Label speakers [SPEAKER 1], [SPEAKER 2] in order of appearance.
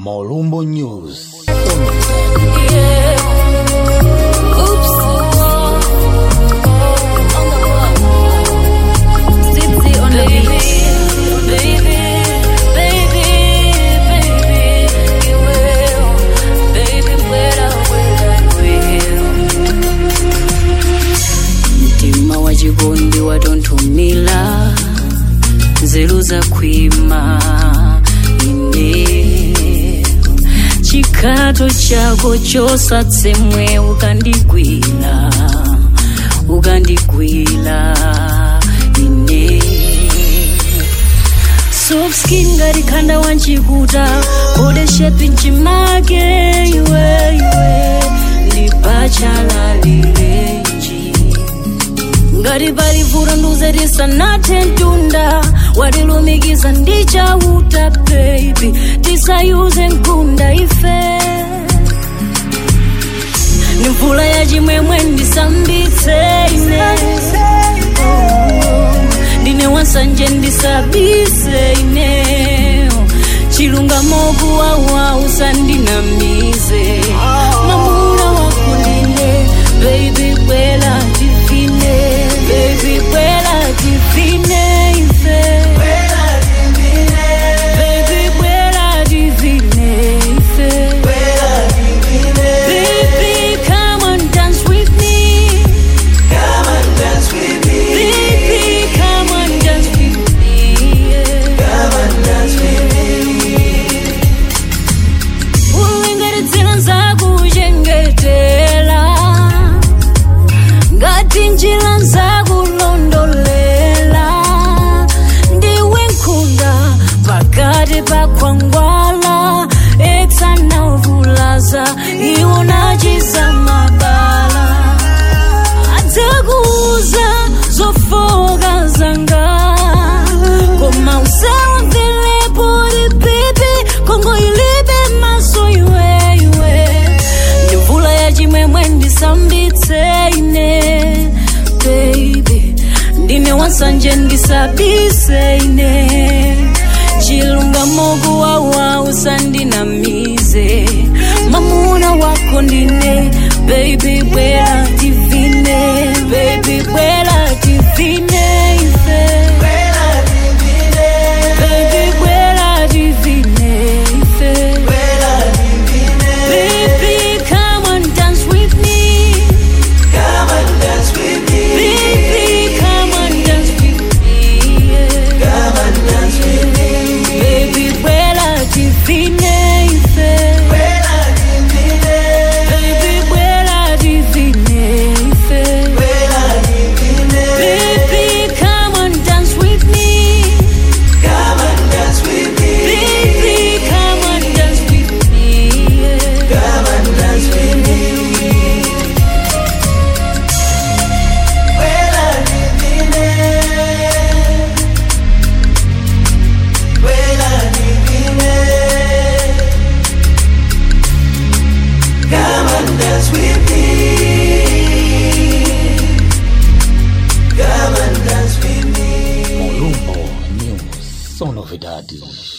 [SPEAKER 1] Molumbo News.
[SPEAKER 2] mtima wa chikondi watonthumila nzeru zakhwima ine chikhato chako chosatsemwe ukandigwira ukandigwira ine soft skin ngati khanda wanchikuta kode shepi mchimake iwe iwe lipachalalilenji ngati pali vuto nduzetisanathe mtunda watilumikiza ndi chauta baby tisayuze mkunda ife ni mvula ya chimwemwe ndisambitse ine Oh, ndine wansanje ndisabise ine chilungamo kuwawa usandinamize mamuna wako ndine baby bwela divine baby bwela divine ife baby bwela divine ife baby come and dance with me baby come and dance with me ulinganidzira nzakuchengetela ngati njira nzakulondolela ndiwe nkhunda pakati pa khwangwala eksanavulaza iwo nachiza mabala adzakuuza zofoka zanga koma usawamvelepo li pipi kongo ilibe maso iweiwe ndi mvula ya chimwemwe ndisambitse ine baby ndine wansanje ndisabise ine chilungamo kuwawa usandinamize mamuna wako ndine baby bwela divine baby bwela divine ife baby bwela divine ife baby come and dance with me baby come and dance with me yeah. baby bwela divine ife baby bwela divine ife baby come and dance with me baby come and dance with me yeah.
[SPEAKER 1] Molumbo News. São novidades.